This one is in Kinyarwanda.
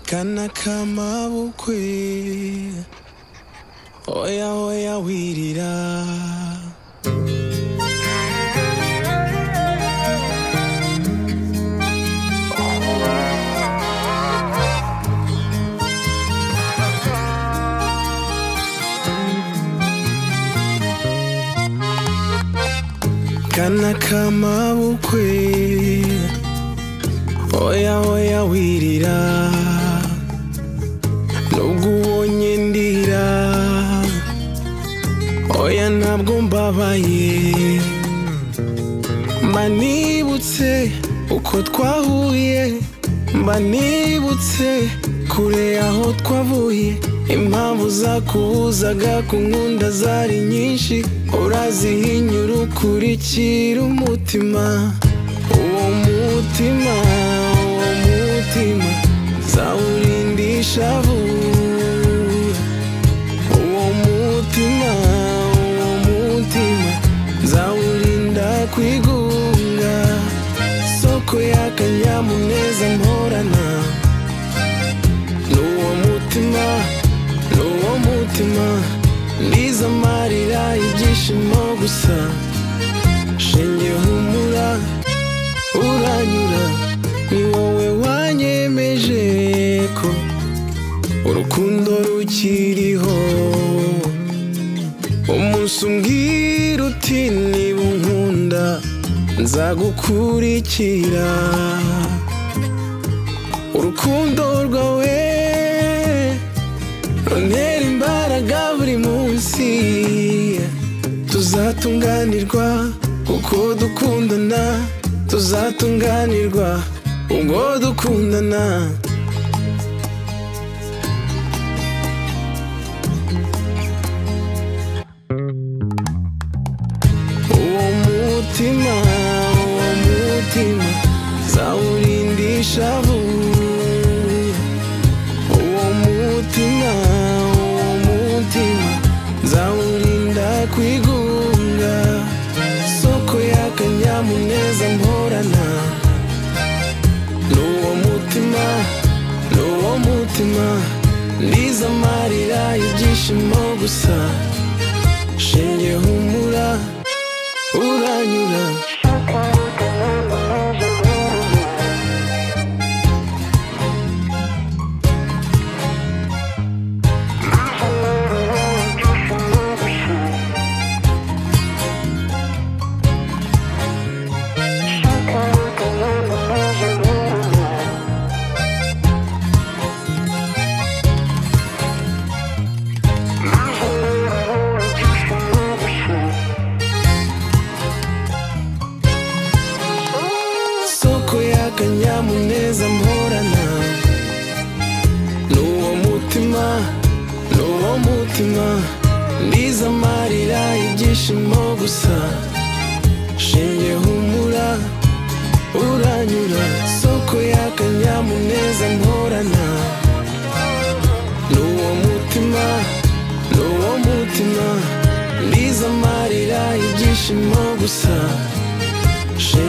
Akana k'amabukwe Oya oya wirira Akana k'amabukwe Oya oya wirira Nubwo ubonye ndira Oya ntabwo mbabaye Mba nibutse uko twahuye Mba nibutse kure aho twavuye Impamvu zakubuzaga kunkunda zari nyinshi Urazihinyura ukurikira umutima Uwo mutima, uwo mutima Zawurindisha vuba uwo mutima uwo mutima zawurinda kwigunga soko y'akanyamuneza mporana n'uwo mutima n'uwo mutima ndiza amarira ibyishimo gusa shenge humura uranyura ni wowe wanyemeje ko urukundo rukiriho umunsi umbwira uti niba unkunda nzagukurikira urukundo rwawe runtera imbaraga buri munsi tuzatunganirwa kuko dukundana tuzatunganirwa ubwo dukundana uwo mutima uwo mutima zawurindisha vuba uwo mutima uwo mutima zawurinda kwigunga soko y'akanyamuneza mporana n'uwo mutima n'uwo mutima ndiza amarira ibyishimo gusa shinge humura uranyura soko y'akanyamuneza mporana n'uwo mutima n'uwo mutima ndiza amarira ibyishimo gusa shinge humura uranyura soko y'akanyamuneza mporana n'uwo mutima n'uwo mutima ndiza amarira ibyishimo gusa She